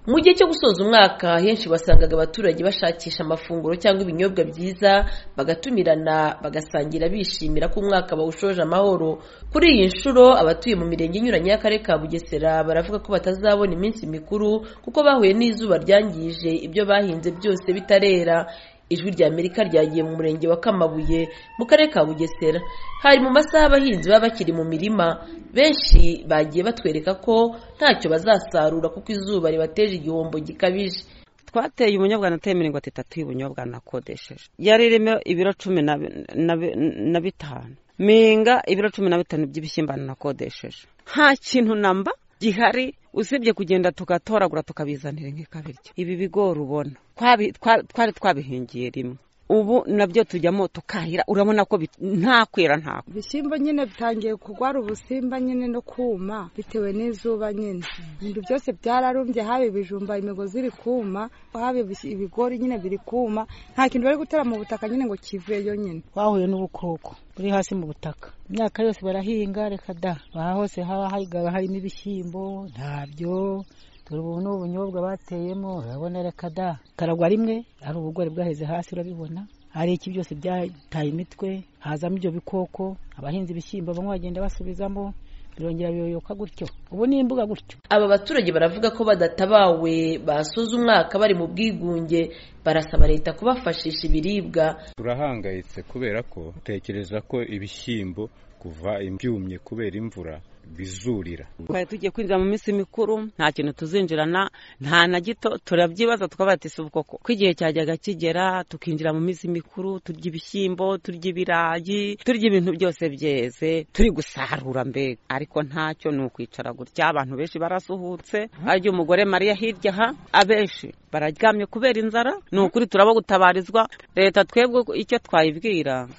mu gihe cyo gusoza umwaka henshi wasangaga abaturage bashakisha amafunguro cyangwa ibinyobwa byiza bagatumirana bagasangira bishimira ko umwaka bawushoje amahoro kuri iyi nshuro abatuye mu mirenge inyuranye y'akarere ka bugesera baravuga ko batazabona iminsi mikuru kuko bahuye n'izuba ryangije ibyo bahinze byose bitarera ijwi rya amerika ryagiye mu murenge wa kamabuye mu karere ka bugesera hari mu masaha abahinzi baba bakiri mu mirima benshi bagiye batwereka ko ntacyo bazasarura kuko izuba ribateje igihombo gikabije twateye ubunyobwa nateye mirongo itatu y'ubunyobwa nakodesheje yaririmo ibiro cumi na bitanu minga ibiro cumi na bitanu by'ibishyimbo nakodesheje nta kintu namba gihari usibye kugenda tugatoragura tukabizanira nk'ikabiryo ibi bigori ubona twari twabihingiye rimwe ubu nabyo tujyamo tukahira urabona ko nta kwera nta ibishyimbo nyine bitangiye kurwara ubusimba nyine no kuma bitewe n'izuba nyine ibintu byose byararumbye haba ibijumba imigozi iri kuma haba ibigori nyine biri kuma nta kintu bari gutera mu butaka nyine ngo kiveyo nyine twahuye n'ubukoko buri hasi mu butaka imyaka yose barahinga reka da aha hose haba harimo ibishyimbo ntabyo dore ubu ni ubunyobwa bateyemo urabona reka da karagwa rimwe hari ubugori bwaheze hasi urabibona hari iki byose byataye imitwe hazamo ibyo bikoko abahinzi ibishyimbo bamwe bagenda basubizamo birongera biyoyoka gutyo ubu ni imbuga gutyo aba baturage baravuga ko badatabawe basoza umwaka bari mu bwigunge barasaba leta kubafashisha ibiribwa turahangayitse kubera ko dutekereza ko ibishyimbo kuva ibyumye kubera imvura bizurira twari tugiye kwinjira mu minsi mikuru nta kintu tuzinjirana nta na gito turabyibaza twabatiza ubwoko ko igihe cyajyaga kigera tukinjira mu minsi mikuru turya ibishyimbo turya ibirayi turya ibintu byose byeze turi gusarura mbega ariko ntacyo ni ukwicara gutya abantu benshi barasuhutse arya umugore mariya hirya aha abenshi bararyamye kubera inzara ni ukuri turaba gutabarizwa leta twebwe icyo twayibwira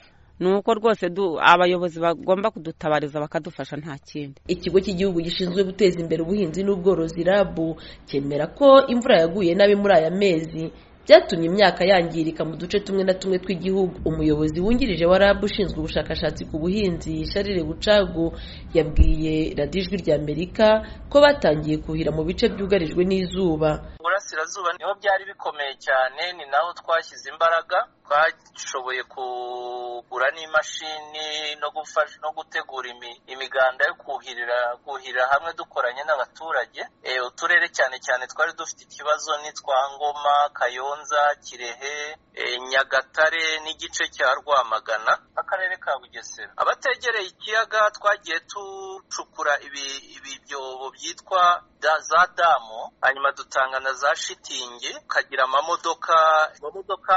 ni uko rwose abayobozi bagomba kudutabariza bakadufasha nta kindi ikigo cy'igihugu gishinzwe guteza imbere ubuhinzi n'ubworozi rabu cyemera ko imvura yaguye nabi muri aya mezi byatumye imyaka yangirika mu duce tumwe na tumwe tw'igihugu umuyobozi wungirije wa rabu ushinzwe ubushakashatsi ku buhinzi sharire bucagu yabwiye radiyo ijwi rya amerika ko batangiye kuhira mu bice byugarijwe n'izuba burasirazuba niho byari bikomeye cyane ni naho twashyize imbaraga twashoboye kugura n'imashini no gufasha no gutegura imiganda yo kuhirira kuhirira hamwe dukoranye n'abaturage uturere cyane cyane twari dufite ikibazo n'itwa ngoma kayonza kirehe nyagatare n'igice cya rwamagana akarere ka bugesera abategereye ikiyaga twagiye ducukura ibibyobo byitwa za damu hanyuma dutanga na za shitingi ukagira amamodoka amamodoka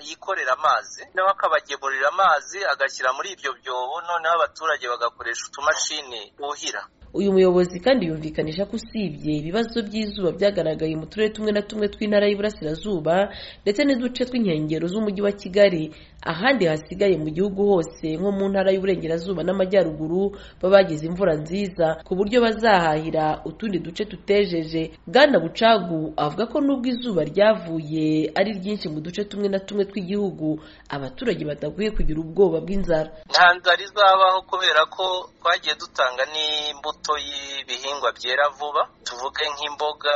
yikorera amazi noneho akabagemurira amazi agashyira muri ibyo byobo noneho abaturage bagakoresha utumashini buhira uyu muyobozi kandi yumvikanisha ko usibye ibibazo by'izuba byagaragaye mu turere tumwe na tumwe tw'intara y'iburasirazuba ndetse n'uduce tw'inkengero z'umujyi wa kigali ahandi hasigaye mu gihugu hose nko mu ntara y'uburengerazuba n'amajyaruguru baba bagize imvura nziza ku buryo bazahahira utundi duce tutejeje bwana bucagu avuga ko nubwo izuba ryavuye ari ryinshi mu duce tumwe na tumwe tw'igihugu abaturage badakwiye kugira ubwoba bw'inzara nta nzara izabaho kubera ko twagiye dutanga n'imbuto y'ibihingwa byera vuba tuvuge nk'imboga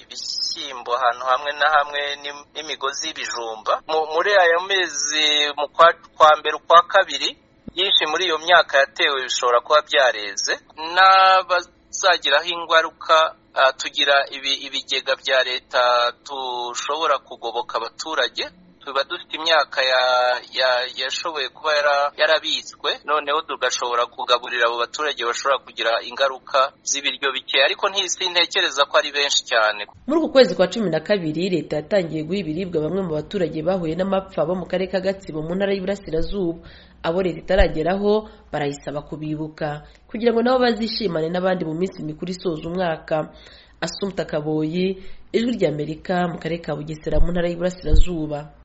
ibishyimbo ahantu hamwe na hamwe n'imigozi y'ibijumba muri aya mezi mu kwa mbere ukwa kabiri byinshi muri iyo myaka yatewe bishobora kuba byareze n'abazagiraho ingaruka tugira ibigega bya leta dushobora kugoboka abaturage tuba dufite imyaka yashoboye kuba yarabitswe noneho tugashobora kugaburira abo baturage bashobora kugira ingaruka z'ibiryo bike ariko ntekereza ko ari benshi cyane muri uku kwezi kwa cumi na kabiri leta yatangiye guha ibiribwa bamwe mu baturage bahuye n'amapfa bo mu karere ka gatsibo mu ntara y'Iburasirazuba abo leta itarageraho barayisaba kubibuka kugira ngo nabo bazishimane n'abandi mu minsi mikuru isoza umwaka asumta kaboyi ijwi ry'amerika mu karere ka bugesera mu ntara y'iburasirazuba